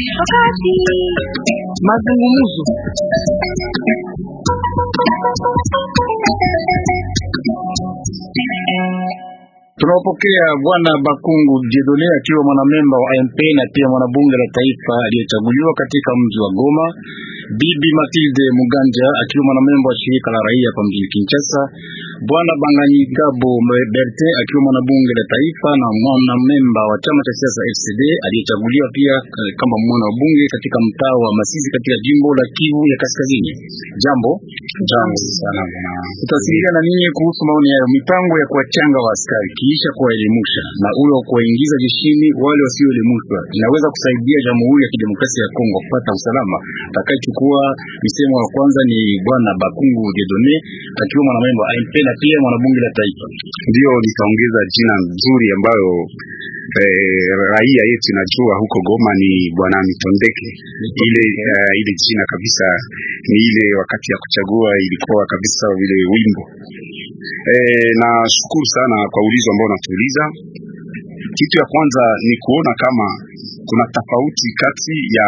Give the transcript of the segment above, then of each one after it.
Wakati mazungumzo Tunawapokea Bwana Bakungu Jedone akiwa mwanamemba wa MP na pia mwanabunge la taifa aliyechaguliwa katika mji wa Goma. Bibi Matilde Muganja akiwa mwanamemba wa shirika la raia hapa mjini Kinshasa. Bwana Banganyigabo Berte akiwa mwanabunge la taifa na mwanamemba wa chama cha siasa FCD aliyechaguliwa pia kama mwana wa bunge katika mtaa wa Masisi katika jimbo la Kivu ya Kaskazini. Jambo jambo sana bwana. Tutawasiliana na ninyi kuhusu maoni yayo, mipango ya kuwachanga wa askari kisha kuwaelimusha na ule wa kuwaingiza jeshini wale wasioelimishwa inaweza kusaidia Jamhuri ya Kidemokrasia ya Kongo kupata usalama. Atakayechukua misemo ya kwanza ni bwana Bakungu Dedone akiwa mwanamemba wa AMP na pia mwanabunge la taifa. Ndio nikaongeza jina nzuri ambayo eh, raia yetu inajua huko Goma ni bwana Mitondeke. Ile uh, ile jina kabisa ni ile wakati ya kuchagua ilikuwa kabisa vile wimbo eh, na shukuru sana kwa ulizo ambao unatuuliza. Kitu ya kwanza ni kuona kama kuna tofauti kati ya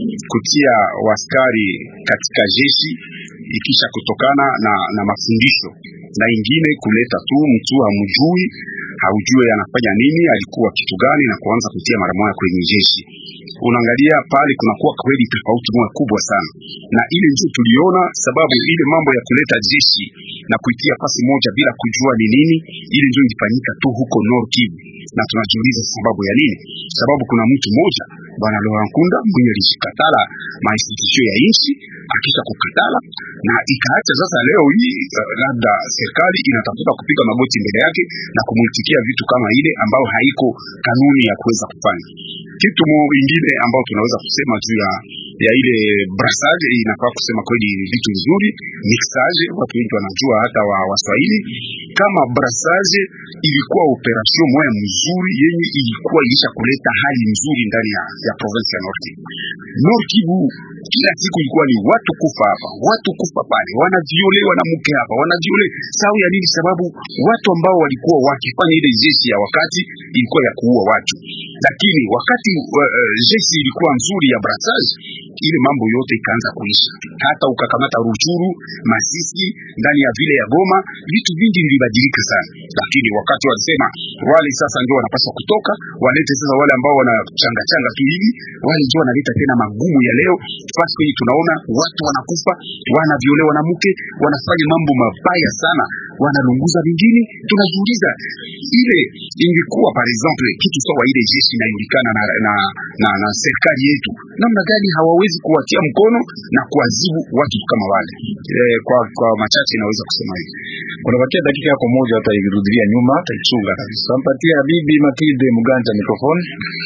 kutia waskari katika jeshi ikisha kutokana na, na mafundisho na ingine kuleta tu mtu hamjui haujue anafanya nini alikuwa kitu gani na kuanza kutia mara moja kwenye jeshi. Unaangalia pale kunakuwa kweli tofauti moja kubwa sana, na ile ndio tuliona sababu ile mambo ya kuleta jeshi na kuitia pasi moja bila kujua ni nini, ile ndio ilifanyika tu huko Nord Kivu, na tunajiuliza sababu ya nini? Sababu kuna mtu mmoja bwana Laurent Nkunda mwenye alijikatala mainstitution ya nchi akisha kukatala na ikaacha sasa. Leo hii uh, labda serikali inatafuta kupiga magoti mbele yake na kumwitikia vitu kama ile ambayo haiko kanuni ya kuweza kufanya kitu mwingine ambao tunaweza kusema juu ya ya ile brassage inafaa kusema kweli vitu vizuri, mixage watu wengi wanajua, hata wa Waswahili kama brassage ilikuwa operation moya mzuri yenye ilikuwa ilisha kuleta hali nzuri ndani ya, ya province ya Nord Kivu. Nord Kivu kila siku ilikuwa ni watu kufa hapa, watu kufa pale, wanaviolewa na mke hapa, wanaviole sababu ya nini? Sababu watu ambao walikuwa wakifanya ile jeshi ya wakati ilikuwa ya kuua watu, lakini wakati uh, uh, jeshi ilikuwa nzuri ya brassage ile mambo yote ikaanza kuisha. Hata ukakamata Ruchuru, Masisi, ndani ya vile ya Goma, vitu vingi vilibadilika sana, lakini wakati walisema wale sasa ndio wanapaswa kutoka, walete sasa wale ambao wanachanga changa tu hivi, wale ndio wanaleta tena magumu ya leo. Fasi hii tunaona watu wanakufa, wanaviolewa na mke, wanafanya mambo mabaya sana, wanalunguza vingine. Tunajiuliza ile ingekuwa par exemple kitu sawa ile jeshi inajulikana na, na, na, na serikali yetu, namna gani hawawezi kuwatia mkono na kuadhibu watu kama wale e, kwa, kwa machache naweza kusema hivi. Kunabakia dakika yako moja, hata ikirudilia nyuma taichunga kabisa. Tampatia bibi Matilde Muganja mikrofoni.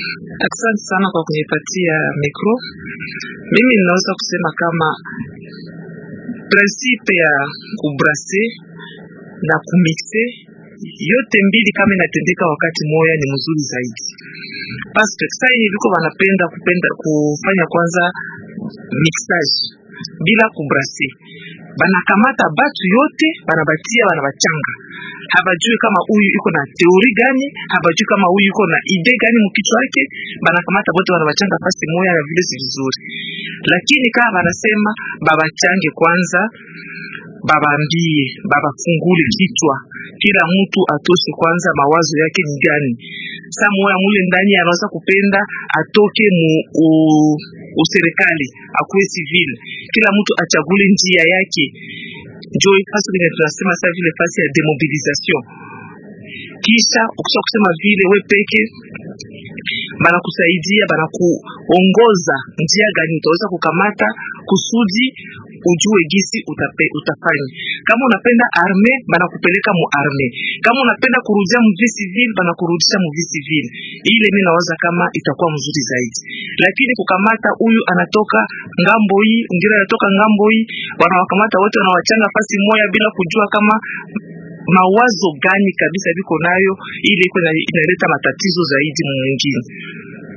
Asante sana kwa kunipatia mikro. Mimi ninaweza kusema kama prinsipe ya kubrase na kumixe yote mbili kama inatendeka wakati moya ni mzuri zaidi, paske sasa hivi viko wanapenda kupenda kufanya kwanza mixage bila kubrase, banakamata batu yote banabatia banabachanga, habajui kama huyu iko na teori gani, habajui kama huyu iko na ide gani mkichwa yake, banakamata bote banabachanga fasi moya, na vile si vizuri. Lakini kama banasema babachange kwanza babambie babafungule kichwa, kila mtu atoshe kwanza mawazo yake ni gani. Saa moya mule ndani anaweza kupenda atoke mu u, userikali akuwe civil, kila mtu achagule njia yake. Njo fasi vile tunasema sasa vile fasi ya demobilisation. Kisha ukisha kusema vile we peke banakusaidia banakuongoza njia gani utaweza kukamata kusudi ujue gisi utape, utafanya. Kama unapenda arme banakupeleka mu arme, kama unapenda kurudia mu vie civil banakurudisha mu vie civil. Ile mimi nawaza kama itakuwa mzuri zaidi, lakini kukamata huyu anatoka ngambo hii, mwingine anatoka ngambo hii, wanawakamata wote wanawachanga fasi moya bila kujua kama mawazo gani kabisa biko nayo, ile iko inaleta matatizo zaidi mwingine.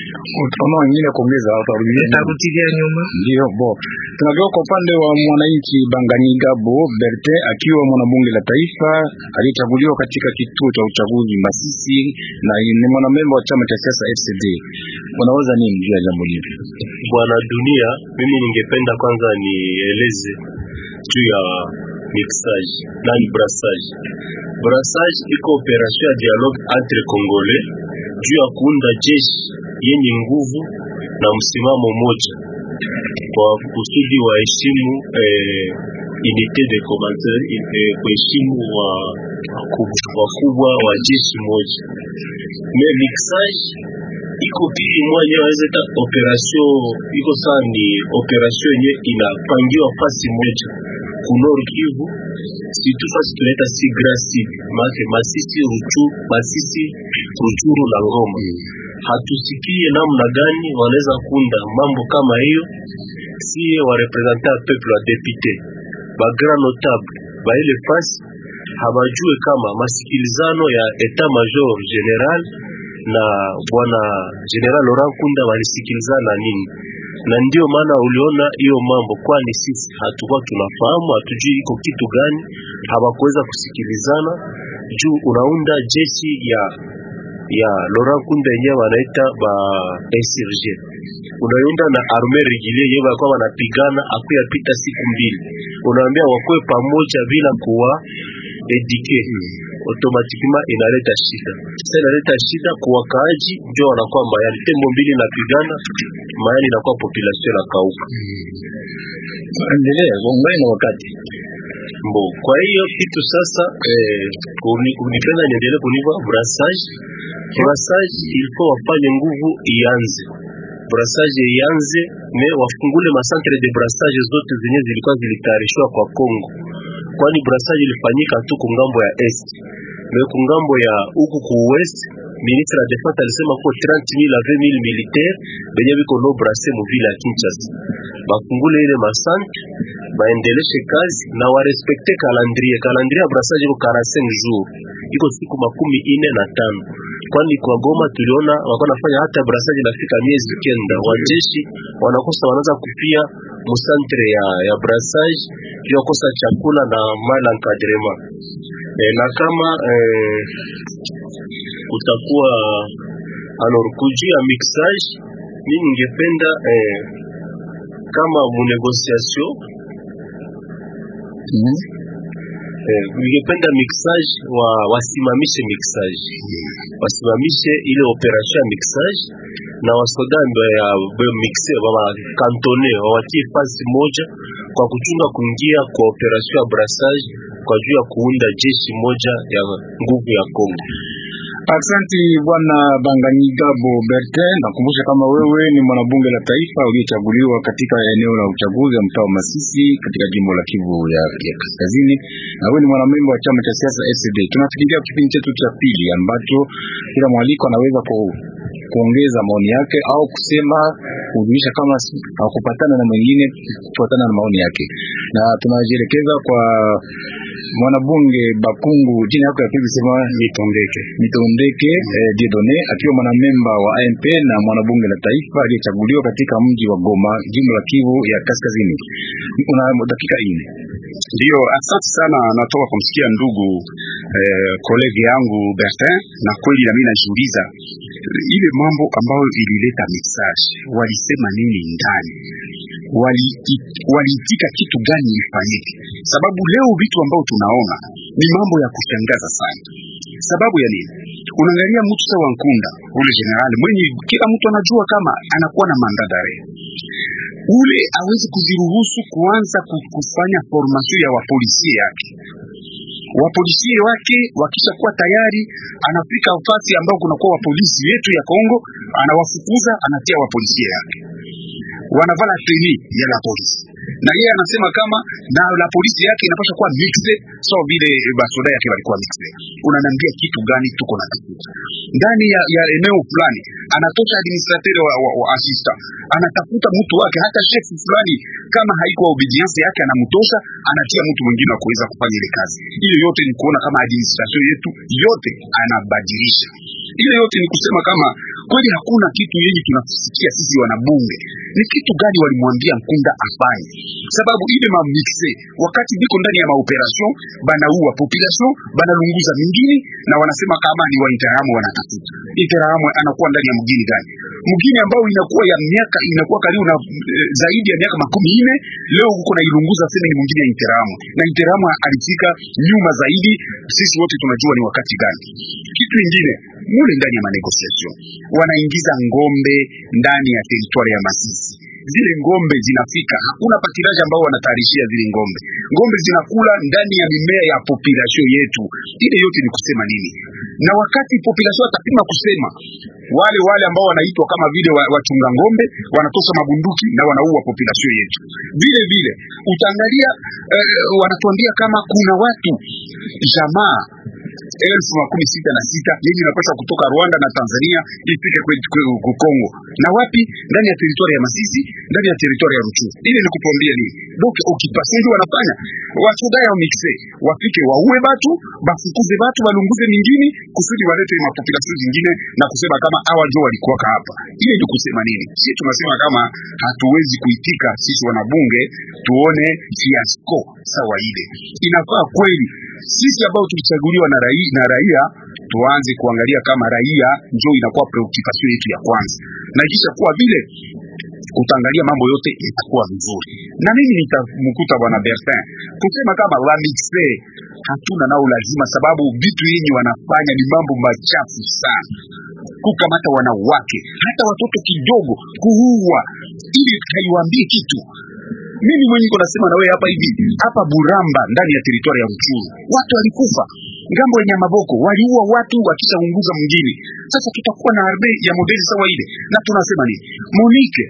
Kama wengine kuongeza watarudia Nitarudilia nyuma. Ndio bo, tunageuka kwa upande wa mwananchi Banganyigabo Bertin, akiwa mwanabunge la taifa aliyechaguliwa katika kituo cha uchaguzi Masisi na ni mwanamemba wa chama cha siasa FCD. Unaweza nini juu ya jambo hili? Bwana Dunia, mimi ningependa kwanza nieleze juu ya mixage nani brassage. Brassage iko operation ya dialogue entre congolais juu ya kuunda jeshi yenye nguvu na msimamo moja kwa kusudi waheshimu eh, unité de commandeur eh, kuheshimu wa wakubwa wa jeshi moja. Mais mixage iko pili moja waweza ta operation iko sawa, ni operation yenye inapangiwa fasi moja ku Nord Kivu, situ fasi tunaita si Grand Sud, maana Masisi, Ruchu, Masisi, Ruchuru na Ngoma. Hatusikie namna gani wanaweza kunda mambo kama hiyo, si wa representant peuple wa député ba grand notable ba ile fasi habajue kama masikilizano ya etat major general na bwana general Laurent Kunda walisikilizana nini, na ndio maana uliona hiyo mambo, kwani sisi hatukuwa tunafahamu, hatujui iko kitu gani, hawakuweza kusikilizana juu unaunda jeshi ya ya Laurent Kunda yenyewe wanaita ba insurge unaunda na arme regulier yenyewe walikuwa wanapigana akuya pita siku mbili, unaambia wakuwe pamoja bila kuwa edike automatiquement inaleta shida. Sasa inaleta shida kwa wakaaji, ndio wanakuwa mayani tembo mbili napigana mayani, inakuwa population na kauka Endelea kuongea na wakati mbo. Kwa hiyo kitu sasa eh, uni- unipenda niendelee kuniva brassage brassage, ilifo wafanye nguvu ianze brassage ianze, me wafungule masantre de brassage zote zenye zilikuwa zilitayarishwa kwa Congo, kwani brassage ilifanyika tu kungambo ya est me kungambo ya huku ku west ministre la defense alisema ko 30000 à 20000 militaire benye biko no brase mu vile ya Kinshasa bafungule ile masantre baendeleshe kazi na warespekte calendrier. Calendrier ya brassage iko 45 jours, iko siku makumi ine na tano kwani kwa Goma tuliona wako nafanya hata brassage inafika miezi kenda, wajeshi wanakosa wanaanza kupia musantre ya, ya brassage juu ya kosa chakula na mal encadrement e, na kama eh, kutakuwa alors kujia ya mixage, mimi ningependa eh, kama mu negotiation eh, ningependa mixage wa wasimamishe mixage wasimamishe ile operation ya mixage na wasoda ndo ya be- mixe baba kantone wawatie fasi moja kwa kuchunga kuingia kwa operation ya brassage kwa juu ya kuunda jeshi moja ya nguvu ya Kongo. Aksanti bwana Banganyigabo Bertin, nakumbusha kama wewe ni mwanabunge la taifa uliyechaguliwa katika eneo la uchaguzi wa mtaa wa Masisi katika jimbo la Kivu ya, ya Kaskazini, na wewe ni mwanamemba wa chama cha siasa FCD. Tunafikiria kipindi chetu cha pili ambacho kila mwaliko anaweza ku, kuongeza maoni yake au kusema kujulisha kama si- hakupatana na mwingine kufuatana na maoni yake, na tunajielekeza kwa mwanabunge Bakungu, jina yako ya pili sema Mitondeke. Mitondeke eh, Dieudonne akiwa mwanamemba wa AMP na mwanabunge la taifa aliyechaguliwa katika mji wa Goma, jimbo la Kivu ya Kaskazini. Una dakika nne. Ndio, asante sana. Natoka kumsikia ndugu eh, kolegi yangu Bertin, na kweli nami najiuliza eh, ile mambo ambayo ilileta message, walisema nini ndani? Wali- waliitika kitu gani ifanyike? Sababu leo vitu ambao tunaona ni mambo ya kushangaza sana. Sababu ya nini? Unaangalia mtu sawa Nkunda, ule generali mwenye kila mtu anajua kama anakuwa na mandadare ule awezi kuziruhusu kuanza ku- kufanya formation ya wapolisie yake wapolisie wake wakishakuwa tayari, anafika nafasi ambao kunakuwa wapolisi yetu ya Kongo, anawafukuza anatia wapolisie yake, wanavala teni ya la polisi, na yeye anasema kama na la polisi yake inapaswa kuwa mixe sawa vile basoda yake walikuwa mixe. Unaniambia kitu gani? Tuko na kitu ndani ya, ya eneo fulani, anatosha administrateur wa, wa, wa assistant, anatafuta mtu wake, hata chef fulani kama haiko obedience yake anamtosha, anatia mtu mwingine wa kuweza kufanya ile kazi. Ile yote ni kuona kama administration yetu yote anabadilisha. Ile yote ni kusema kama kweli hakuna kitu yenye tunasikia sisi wanabunge. Ni kitu gani walimwambia Nkunda afanye? Sababu ile mamixe wakati biko ndani ya maoperation banaua population, banalunguza mingine na wanasema kama ni wa Interahamwe wanatafuta. Interahamwe anakuwa ndani ya mgini gani? Mgini ambao inakuwa ya miaka inakuwa karibu na e, zaidi ya miaka makumi nne leo huko na ilunguza sema ni mwingine ya Interahamwe. Na Interahamwe alifika nyuma zaidi, sisi wote tunajua ni wakati gani. Kitu kingine mule ndani ya manegociation wanaingiza ngombe ndani ya teritwari ya Masisi. Zile ngombe zinafika, hakuna patiraji ambao wanatayarishia zile ngombe. Ngombe zinakula ndani ya mimea ya population yetu. Ile yote ni kusema nini? Na wakati population atapima kusema, wale wale ambao wanaitwa kama vile wa- wachunga ngombe wanatosha mabunduki na wanaua population yetu. Vile vile utaangalia eh, wanatuambia kama kuna watu jamaa elfu makumi sita na sita yenye inapaswa kutoka Rwanda na Tanzania ifike kwetu kwe- ku Kongo na wapi? Ndani ya teritwari ya Masisi, ndani ya teritwari ya Ruchuru. Ile ni kutuambia nini? Donc occupation ndio wanafanya wachuga ya mixe wafike waue batu bafukuze batu balunguze mingine kusudi walete mapopulation zingine na kusema kama hawa ndio walikuwa hapa. Ile ni kusema nini? Sisi tunasema kama hatuwezi kuitika sisi wanabunge tuone fiasco sawa ile. Inafaa kweli sisi ambao tulichaguliwa na raia, na raia tuanze kuangalia kama raia ndio inakuwa preoccupation yetu ya kwanza, na kisha kuwa vile utaangalia mambo yote itakuwa vizuri. Na mimi nitamkuta bwana Bertin kusema kama wamixe hatuna nao lazima, sababu vitu yenye wanafanya ni mambo machafu sana, kukamata wanawake hata watoto kidogo, kuua, ili haiwaambie kitu mimi mwenye niko nasema na wewe hapa hivi hapa Buramba ndani ya teritwari ya Ruchuru watu walikufa ngambo ya Nyamaboko, waliua watu wakishaunguza mwingine. Sasa tutakuwa na arme ya modeli sawa ile, na tunasema nini? Monique,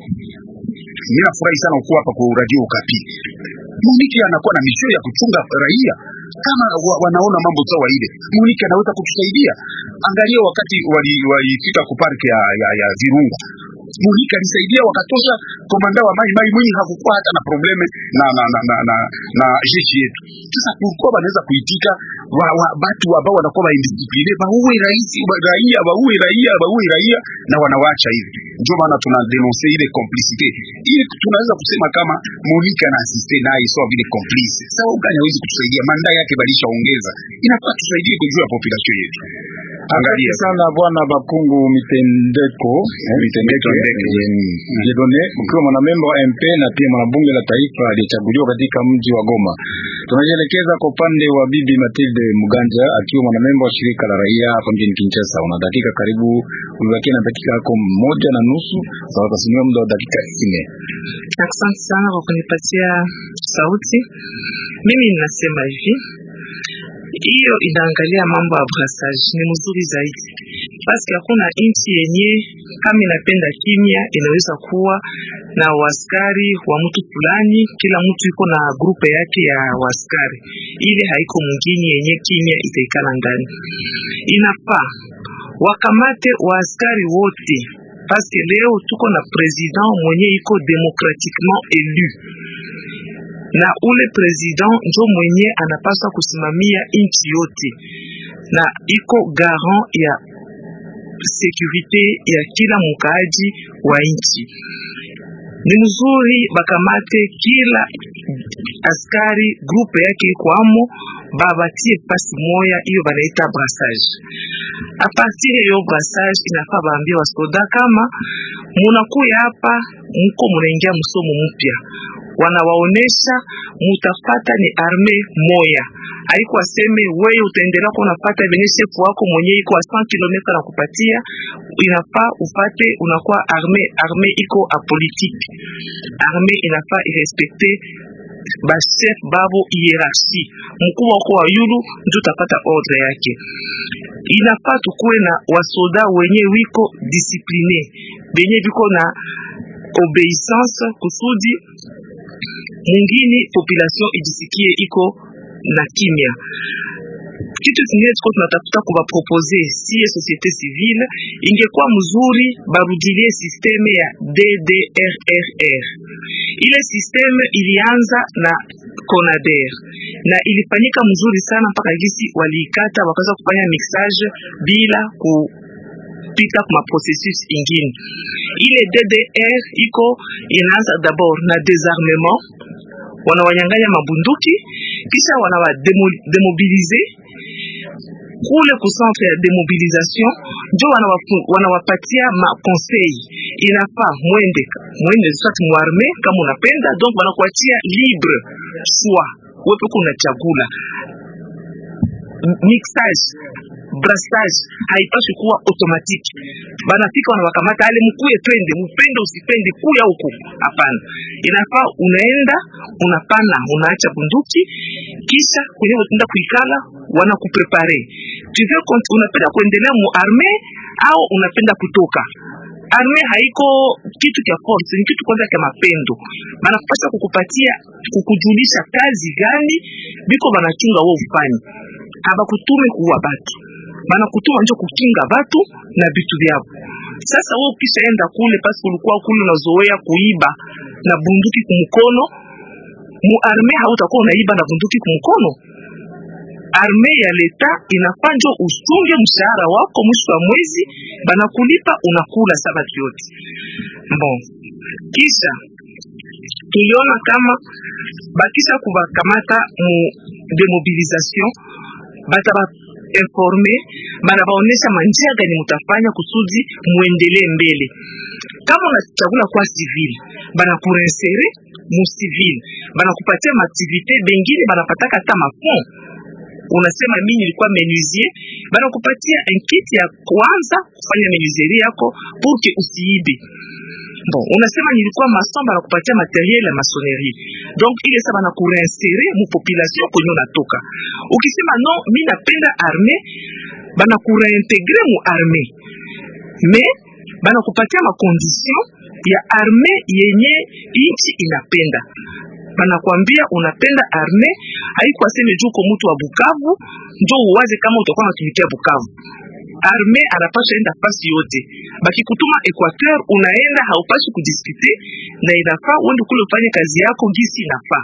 mimi nafurahi sana kuwa hapa kwa radio Okapi. Monique anakuwa na misio ya kuchunga raia kama wa, wanaona mambo sawa ile, Monique anaweza kutusaidia. Angalia wakati walifika wali walifika ku park ya, ya, ya Virunga Monika alisaidia wakatosha komanda wa mai mai mwenye hakukuwa hata na probleme na na na na, na, na jeshi yetu. Sasa kulikuwa wanaweza kuitika wa, wa, batu ambao wanakuwa wa indiscipline bauwe rais wa- raia bauwe raia bauwe raia na wanawacha hivi. Ndio maana tuna denonce ile complicité ili tunaweza kusema kama Monika na assiste naye sawa vile complice. Sawa ugani hawezi kutusaidia, manda yake balishaongeza, inafaa tusaidie kujua population yetu. Angalia Asante sana bwana Bakungu Mitendeko eh, Mitendeke Jedone, ukiwa mwanamemba wa MP na pia mwanabunge la taifa aliyechaguliwa katika mji wa Goma. Tunajielekeza kwa upande wa bibi Matilde Muganja akiwa mwanamemba wa shirika la raia hapa mjini Kinshasa. Una dakika karibu, ulibakia na dakika yako moja na nusu, sawa utasimamia muda wa dakika nne. Asante sana kwa kunipatia sauti. Mimi ninasema hivi, hiyo inaangalia mambo ya brassage ni mzuri zaidi, basi hakuna nchi yenye kama inapenda kimya inaweza kuwa na waskari wa mtu fulani, kila mtu iko na grupe yake ya waskari, ile haiko mwingine yenye kimya itaikala ndani. Inafaa wakamate waaskari wote paske leo tuko na president mwenye iko demokratiquement élu na ule president njo mwenye anapaswa kusimamia nchi yote na iko garant ya sekurite ya kila mkaaji wa nchi. Ni mzuri bakamate kila askari grupe yake iko amo, babatie fasi moya, hiyo banaita brassage. A partir ya hiyo brassage, inafaa baambie wasoda kama munakuya hapa, muko munaingia msomo mpya wanawaonesha mutafata ni arme moya, haiko aseme wewe utaendelea kuwa unafata venye shefu wako mwenye iko a 100 km na kupatia, inafaa ufate unakuwa arme. Arme iko apolitique, arme inafaa irespecte bachef babo hierarchie, mkubwa wako wa yulu ndio utapata ordre yake. Inafaa tukuwe na wasoda wenye wiko discipline, benye biko na obeissance kusudi mwingine population ijisikie iko na kimya. kitu kingine tuko tunatafuta kuwapropose siye societe civile, ingekuwa mzuri barudilie sisteme ya DDRRR. Ile sisteme ilianza na CONADER na ilifanyika mzuri sana mpaka gisi waliikata wakaweza kufanya mixage bila ku pita kuma processus ingine. Ile DDR iko inaanza d'abord na désarmement, wanawanyanganya mabunduki kisha wanawa demo- demobilize kule ku centre ya demobilisation njo wanawafu- wanawapatia ma conseil inafaa mwende mwende soit muarme kama unapenda donc wanakuachia libre choix wewe peke unachagula M- mixage brassage haipashi kuwa automatique banafika wanawakamata ale mkuye twende mupende usipende kuya huko hapana inafaa unaenda unapana unaacha bunduki kisha kwenye utaenda kuikala wanakuprepare tu veux cont- unapenda kuendelea mu arme au unapenda kutoka arme haiko kitu cha force ni kitu kwanza cha mapendo banakupasha kukupatia kukujulisha kazi gani biko banachunga wewe ufanye abakutume kuua batu banakutuma njo kukinga batu na vitu vyao sasa wewe ukishaenda kule pasi ulikuwa kule unazoea kuiba na bunduki kumkono mu arme hautakuwa unaiba na bunduki kumkono arme ya leta inafaa njo usunge mshahara wako mwisho wa mwezi banakulipa unakula sabati yote bon kisha tuliona kama bakisha kubakamata mu demobilisation bataba informe banabaonesha manjia gani mutafanya kusudi muendelee mbele kama unachagula kwa civil banakurensere mu civil banakupatia maaktivite bengine banapataka hata mafond unasema mimi nilikuwa menuisier banakupatia enkiti ya kwanza kufanya menuiserie yako pour que usiibe bon unasema nilikuwa mason banakupatia materiel ya masonerie donc ile sa banakureinsere mu population kwenye unatoka ukisema no mi napenda arme banakureintegre mu arme mais banakupatia makondition ya arme yenye inchi inapenda banakwambia unapenda arme haiko aseme juu uko mtu wa Bukavu njo uwaze kama utakuwa unatumikia Bukavu arme anapasha enda fasi yote bakikutuma Equateur unaenda haupashi kudiskute na inafaa uende kule ufanye kazi yako gisi inafaa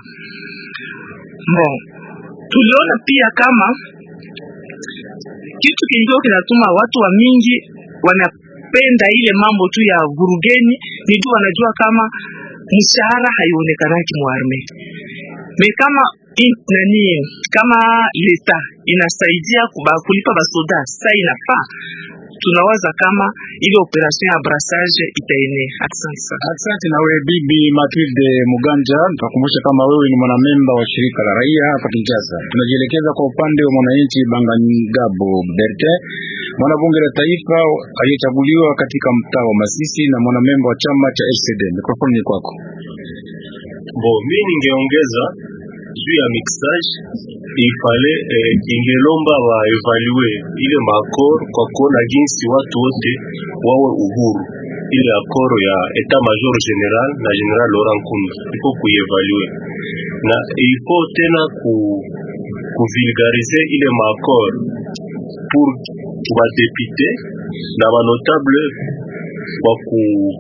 bon tuliona pia kama kitu kingine kinatuma watu wa mingi wanapenda ile mambo tu ya vurugeni ni juu wanajua kama mshahara haionekanaki muarme me kama in, nani kama leta inasaidia kuba, kulipa basoda sa inafaa tunawaza kama ile operation ya brassage itaenea. Asante sana. Asante na wewe bibi Matilde Muganja. Nitakumbusha kama wewe ni mwanamemba wa shirika la raia hapa Kinshasa. Tunajielekeza kwa upande wa mwananchi Bangangabo Bertin, mwanabunge la taifa aliyechaguliwa katika mtaa wa Masisi na mwanamemba wa chama cha FCD. Mikrofoni ni kwako. Bo, mi ningeongeza juu ya mixage ifale eh, ingelomba wa evalue ile maakor kwa kuona jinsi watu wote wawe uhuru. Ile akoro ya etat major general na general Laurent Nkunda ifo kuievalue na ifo tena ku kuvulgarize ile maakor pour badepute na banotable kwa ku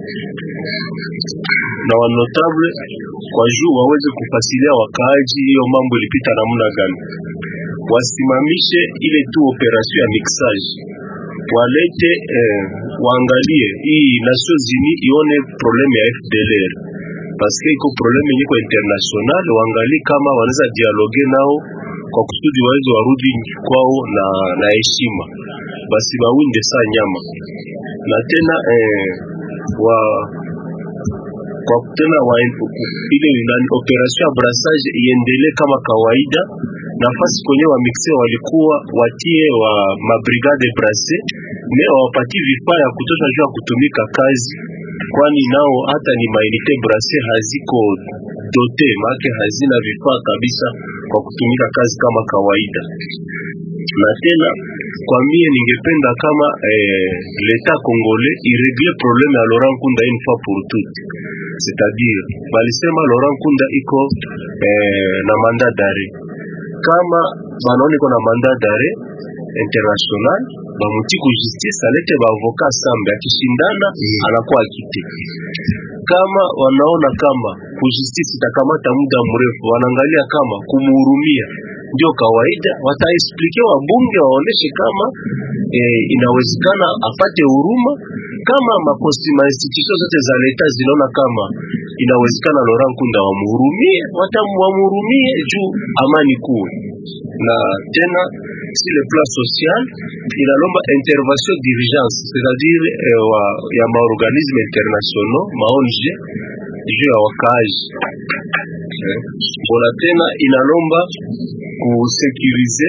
na wanotable kwa juu waweze kufasilia wakaaji hiyo mambo ilipita namna gani, wasimamishe ile tu operation ya mixage, walete eh, waangalie hii Nations Unies ione probleme ya FDLR paske iko probleme yenye kwa international, waangalie kama wanaweza dialogue nao kwa kusudi waweze warudi kwao na na heshima, basi bawinde saa nyama na tena eh, wa kwa tena wa ile nani operation ya brassage iendelee kama kawaida. Nafasi kwenye wa mixe walikuwa watie wa mabrigade brasse me wawapatie vifaa ya kutosha juu ya kutumika kazi, kwani nao hata ni mainite brasse haziko dote maake hazina vifaa kabisa kwa kutumika kazi kama kawaida. Na tena kwa mie ningependa kama eh, leta congolais iregle probleme ya Laurent Nkunda une fois pour toutes c'est-à-dire balisema Laurent Nkunda iko eh, na mandat d'arrêt kama banaona iko na mandat d'arrêt international bamuti ku justice alete baavoka sambe akishindana anakuwa akite kama wanaona kama ku justice itakamata muda mrefu wanaangalia kama kumuhurumia ndio kawaida wataexplike wabunge waoneshe kama eh, inawezekana apate huruma kama maposti mainstitution zote za leta zinaona kama inawezekana Laurent Nkunda wamuhurumie watamwamhurumie juu amani kuwe na tena si le plan social inalomba intervention d'urgence c'est-à-dire eh, wa, ya maorganisme internationaux ma ONG juu ya wakaaji eh. Bona tena inalomba kusekurize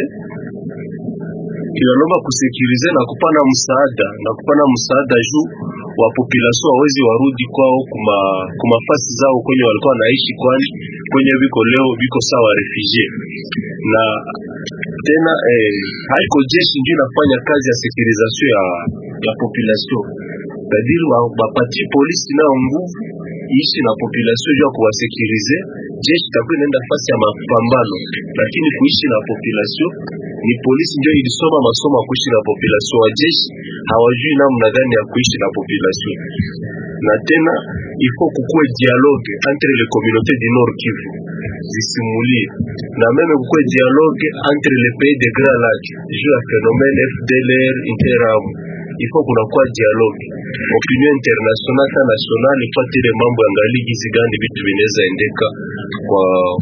inalomba kusekurize na kupana msaada na kupana msaada juu wa population wawezi warudi kwao kuma kumafasi zao kwenye walikuwa wanaishi, kwani kwenye biko leo biko sawa refugee na tena eh, haiko jeshi ndio inafanya kazi ya securisation ya, ya population kadiri bapatie polisi nayo nguvu ishi na population juu ya kuwasekurize. Jeshi itakuwa inaenda fasi ya mapambano, lakini kuishi na population ni polisi ndio ilisoma masomo ya kuishi na population. Wa jeshi hawajui namna gani ya kuishi na population. Na tena ifo kukuwe dialogue entre les communautés du Nord Kivu zisimulie na meme kukuwe dialogue entre les pays de Grand Lac juu ya phénomène FDLR interamu ifo kunakuwa dialogue opinion international ta national ifuatile mambo ya ngali gizi gani vitu vinaweza endeka kwa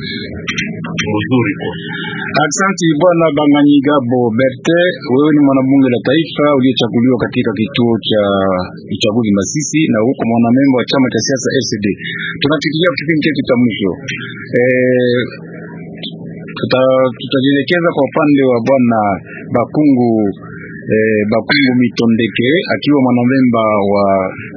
mzuri kwa Aksanti bwana Banganyigabo Berte, wewe ni mwanabunge la taifa uliyechaguliwa katika kituo cha uchaguzi Masisi na huko mwanamemba wa chama cha siasa LCD. Tunafikiria kipindi chetu cha mwisho eh, tutajielekeza kwa upande wa bwana Bakungu eh, Bakungu Mitondeke akiwa mwanamemba wa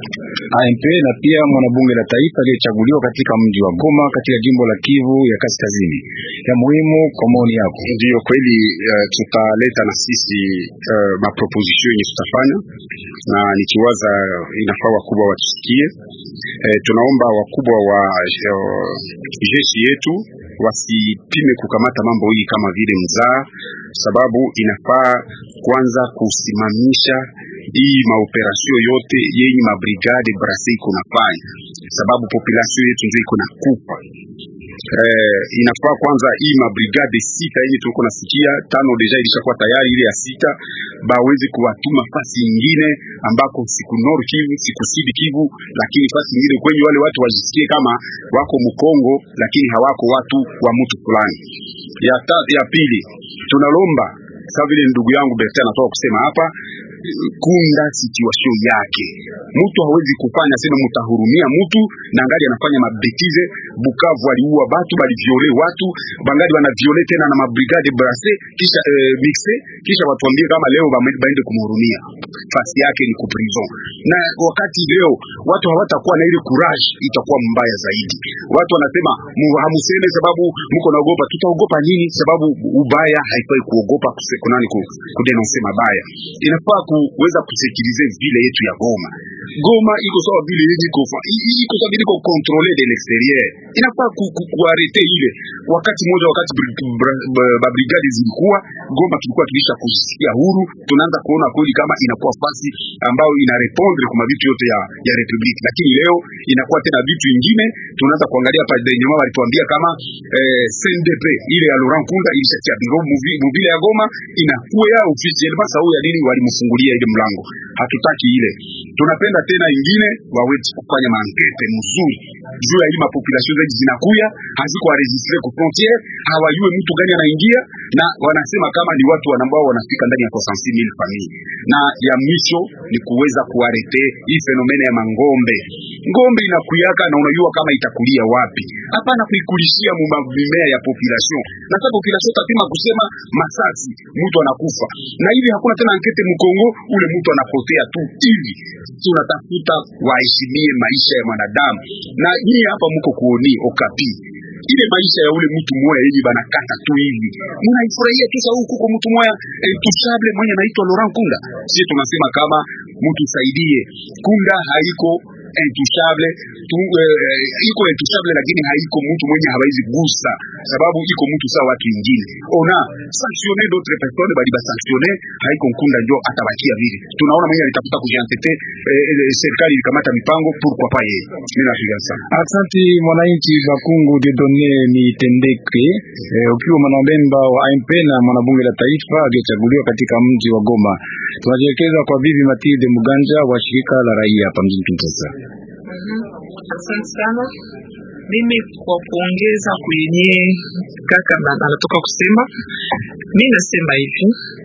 AMP na pia mwanabunge la taifa aliyechaguliwa katika mji wa Goma katika jimbo la Kivu ya Kaskazini. Ya muhimu kwa maoni yako. Ndiyo kweli, uh, tutaleta na sisi uh, maproposition yenye tutafanya, na nikiwaza inafaa wakubwa watusikie. Uh, tunaomba wakubwa wa uh, jeshi yetu wasipime kukamata mambo hii kama vile mzaa, sababu inafaa kwanza kusimamisha hii maoperasio yote yenye mabrigade brase iko nafanya, sababu population yetu ndio iko na kufa. Eh, inafaa kwanza hii mabrigade sita yenye tuko nasikia tano deja ilishakuwa tayari, ile ya sita baweze kuwatuma fasi nyingine ambako siku Nord Kivu siku Sud Kivu, lakini fasi nyingine kwenye wale watu wajisikie kama wako Mkongo, lakini hawako watu wa mtu fulani. Ya, ta, ya pili tunalomba sawa vile ndugu yangu Bertin anatoka kusema hapa kunda situation yake. Mtu hawezi kufanya sema mtahurumia mtu na ngali anafanya mabetize. Bukavu aliua watu, baliviole watu, bangali wana viole tena na mabrigade brase kisha eh, mixe kisha watuambie kama leo baende kumhurumia. Fasi yake ni kuprison, na wakati leo watu hawatakuwa na ile courage, itakuwa mbaya zaidi. Watu wanasema hamuseme sababu mko naogopa. Tutaogopa nini? Sababu ubaya haifai kuogopa kunani kudenonse mabaya, inafaa kuweza kusekirize vile yetu ya Goma. Goma iko sawa vile yenye iko iko sawa vile iko controle de l'exterieur, inafaa ku, ku, kuarete ile. Wakati mmoja, wakati ba brigade zilikuwa Goma, tulikuwa tulisha kujisikia huru, tunaanza kuona kweli kama inakuwa fasi ambayo ina répondre kwa vitu yote ya ya republique, lakini leo inakuwa tena vitu vingine. Tunaanza kuangalia hapa nyuma, walituambia kama eh, CNDP ile ya Laurent Nkunda ilishatia biro mobile ya Goma inakuwa ya officiellement sawa ya nini walimfungulia ile mlango. Hatutaki ile, tunapenda tena ingine wawezi kufanya maankete mzuri juu ya hii mapopulation zetu zinakuya haziko enregistre ku frontiere, hawajue mtu gani anaingia, na wanasema kama ni watu ambao wanafika ndani ya 60000 familia. Na ya mwisho ni kuweza kuarete hii fenomena ya mangombe. Ngombe inakuyaka na unajua kama itakulia wapi, hapana kuikulishia mimea ya population, na sasa population tapima kusema masasi mtu anakufa, na hivi hakuna tena ankete mkongo, ule mtu anapotea tu hivi. Tunatafuta waheshimie maisha ya mwanadamu, na hii hapa mko kuoni okapi ile maisha ya ule mtu moya hivi banakata tu hivi, munaifurahia tu sababu kuko mtu moya eh, tushable mwenye anaitwa Laurent Kunda. Sisi tunasema kama mtu saidie Kunda haiko intouchable tu, eh, iko intouchable lakini haiko mtu mwenye hawezi gusa, sababu iko mtu sawa watu wengine. Ona sanctionne d'autres personnes bali ba sanctionne haiko nkunda ndio atabakia vile. Tunaona mwenye alitafuta kujiantete eh, eh, serikali ilikamata mipango pourquoi pas yeye. Mimi nafikiria sana. Asante mwananchi Bakungu Dieudonne Nitendeke, eh, ukiwa mwanamemba wa AMP na mwanabunge la taifa aliyechaguliwa katika mji wa Goma. Tunajielekeza kwa bibi Matilde Muganja wa shirika la raia hapa mjini Kinshasa. Asante sana. Mimi kwa kuongeza kwenye kaka na- anatoka kusema, mi nasema hivi,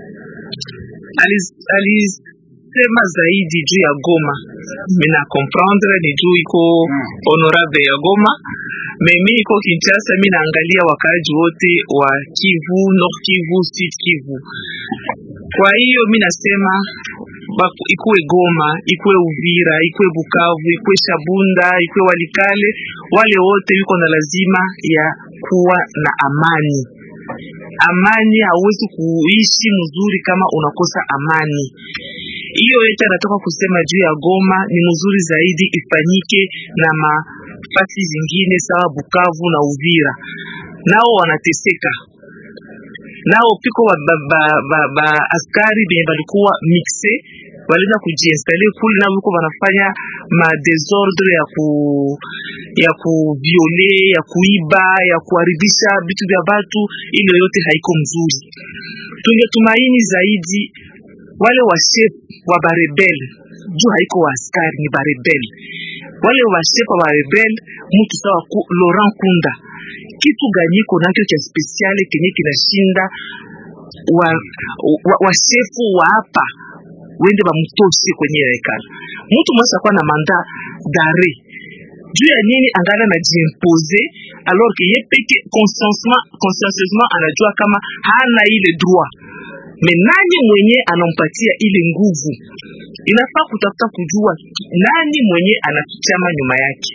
Alis- alisema zaidi juu ya Goma. Mina comprendre ni juu iko honorable ya Goma, me mi iko Kinshasa, mi naangalia wakaaji wote wa Kivu, Nord Kivu, Sud Kivu. Kwa hiyo mi nasema baku- ikuwe Goma, ikuwe Uvira, ikuwe Bukavu, ikuwe Shabunda, ikuwe Walikale, wale wote wiko na lazima ya kuwa na amani. Amani hauwezi kuishi mzuri kama unakosa amani. Hiyo yote anatoka kusema juu ya Goma ni mzuri zaidi ifanyike na mafasi zingine sawa Bukavu na Uvira, nao wanateseka nao piko ba, ba, ba, ba, ba askari benye balikuwa mixe walienda kujiinstale kule, nao biko banafanya ma desordre ya ku ya kuviole ya kuiba ya kuharibisha vitu vya batu. Ile yote haiko mzuri. Tungetumaini zaidi wale wa chef wa barebel juu haiko wa askari, ni barebel wale wa chef wa barebel, mtu sawa ku, Laurent Kunda kitu ganyiko nacho cha spesiale kenye kinashinda wa, wa, wa shefu wa hapa wende bamutoshe kwenye hekala. Mtu mwasa kuwa na manda dare juu ya nini angala na jiimpose alors que ye peke consciencement consciencieusement anajua kama hana ile droit me nani mwenye anampatia ile nguvu? Inafaa kutafuta kujua nani mwenye anafichama nyuma yake.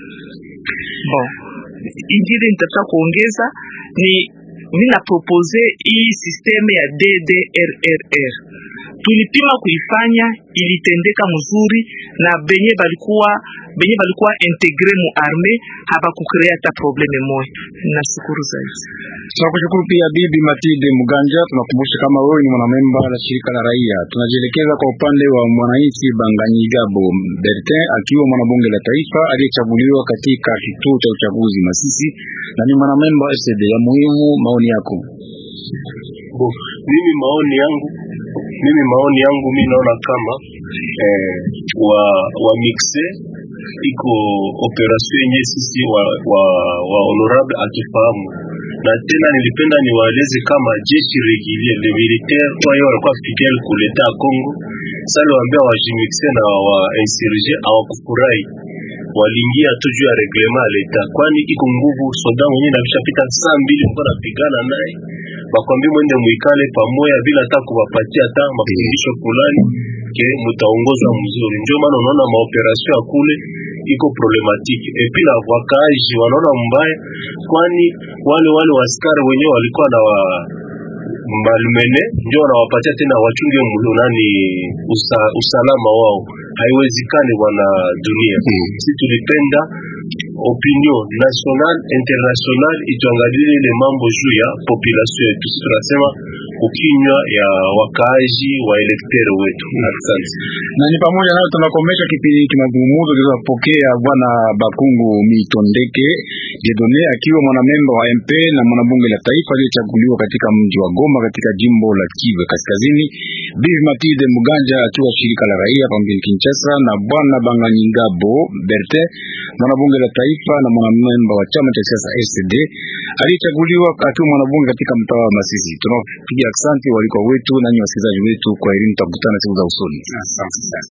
Bon, ingine nitafuta kuongeza ni mimi na propose hii systeme ya DDRRR tulipima kuifanya, ilitendeka mzuri na benye balikuwa benye balikuwa integre mu arme habakukrea hata probleme moya. Nashukuru zaidi. Tunakushukuru pia bibi Matilde Muganja. Tunakumbusha kama wewe ni mwanamemba la shirika la raia. Tunajielekeza kwa upande wa mwananchi Banganyigabo Bertin, akiwa mwanabunge la taifa aliyechaguliwa katika kituo cha uchaguzi Masisi na ni mwanamemba wa SD. Ya muhimu maoni yako. Bo, mimi maoni yangu mimi maoni yangu mi naona kama eh, wa wa mixe iko operation yenye sisi wa, wa, wa honorable akifahamu na tena nilipenda niwaeleze kama jeshi regulier le militaire wayo walikuwa fidèle kuleta ya Congo sasa waambia wajimixe na wa insurge hawakufurahi waliingia tu juu ya reglement ya leta, kwani iko nguvu soda mwenyewe navishapita saa mbili mko napigana naye, bakwambia mwende muikale pamoja bila hata kuwapatia hata mafundisho fulani ke mutaongozwa mzuri. Ndio maana unaona maoperasio ya kule iko problematiki epi na wakaaji wanaona mbaya, kwani wale wale waskari wenyewe walikuwa na wa malmene ndio wanawapatia tena wachunge mlo nani usa, usalama wao. Haiwezekani bwana dunia. Si tulipenda opinion national international ituangalie ile mambo juu ya population yetu. Si tunasema ukinywa ya wakaaji wa elektere wetu. Asante. na ni pamoja nayo tunakomesha kipindi hiki mazungumzo kilizopokea bwana Bakungu Mitondeke Dieudonne akiwa mwanamemba wa MP na mwanabunge la taifa aliyechaguliwa katika mji wa Goma katika jimbo la Kivu Kaskazini, Bibi Matilde Muganja akiwa shirika la raia hapa mjini Kinshasa, na bwana Banganyingabo Berte mwanabunge la taifa na mwanamemba wa chama cha siasa SD aliyechaguliwa akiwa mwanabunge katika mtaa wa Masisi. Tunawapigia asante walikuwa wetu na nyinyi wasikilizaji wetu, kwa elimu, tutakutana siku za usoni. Asante sana.